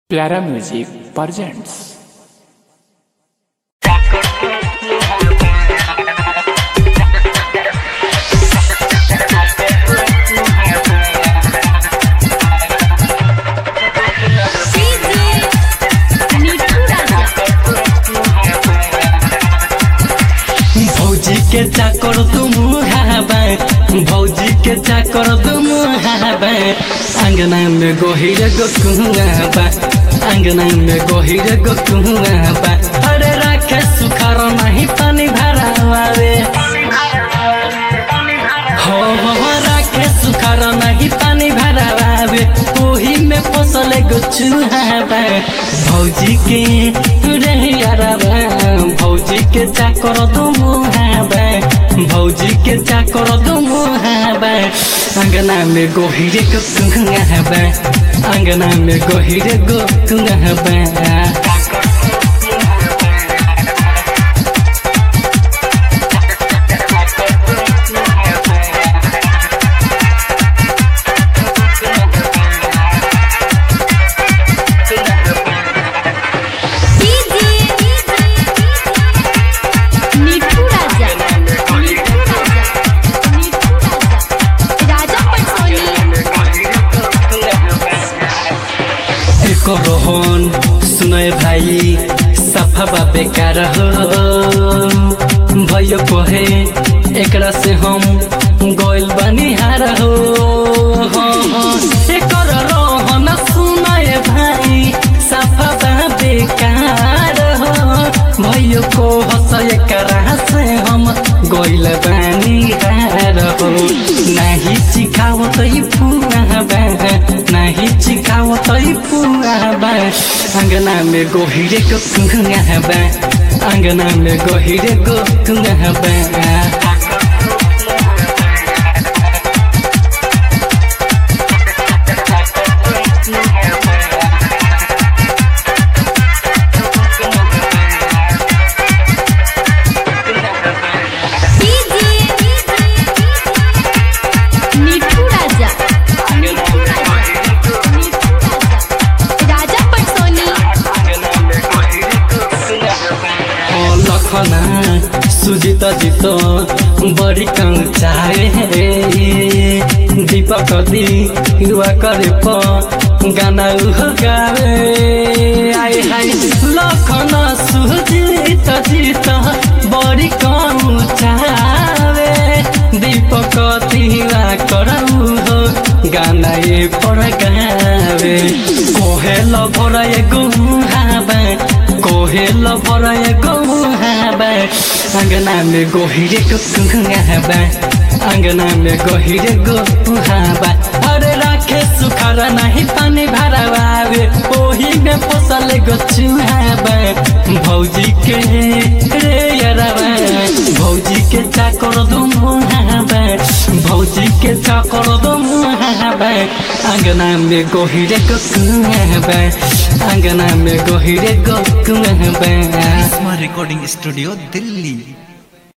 प्यारा music presents भौजी के चाकर तुम हाबा भौजी के चाकर तुम हाबा अंगना में गोहिर गो कुआबा अंगना में गोहिर गो कुआबा अरे राखे सुखार नहीं पानी भरावे हो हो राखे सुखार नहीं पानी भरावे ओही में फसल गो चुहाबा भौजी के रे याराबा भौजी के चाकर तुम हाबा भौजी के चाकर तुम हाबा अंगना में गोहिरे गो कुआबा अंगना में गोहिरे गो कुआबा मिठू राजा मिठू राजा मिठू राजा राजा पटसोनी एको रोहन सुनय भाई सफा बा बेकार हो भयो कहे एकरा से हम गोइल बनी हार हो एकर रोहन सुनय भाई सफा बा बेकार हो भयो को हस एकरा से हम गोइल बनी हार हो नाही चिखावत ई फुआ बा नाही चिखावत ई फुआ बा अंगना में गोहिरे को कुआ बा अंगना में गोहिरे को कुआ बा मिठू राजा मिठू राजा मिठू राजा राजा पटसोनी ओ लखना सुजित जित बड़ी कम चाहे दीपक दी युवा करे प गाना उह गावे आय हाय लखना सुजित जित बड़ी कम चाहे दीपक तिवा करऊ हो गाना ये पर गावे कोहेल भरय गुहाबा कोहेल भरय गुहाबा अंगना में गोहिरे को कुहाबा अंगना में गोहिरे गुहाबा अरे राखे सुखार नहीं पानी भरावे ओही में पोसल गो चुहाबा भौजी के रे यराबा भौजी के चाकर दुम हाबा भौजी के चाकर दुम हाबा अंगना में गोहिरे को कुहाबा अंगना में गोहिरे को कुहाबा स्मार्ट रिकॉर्डिंग स्टूडियो दिल्ली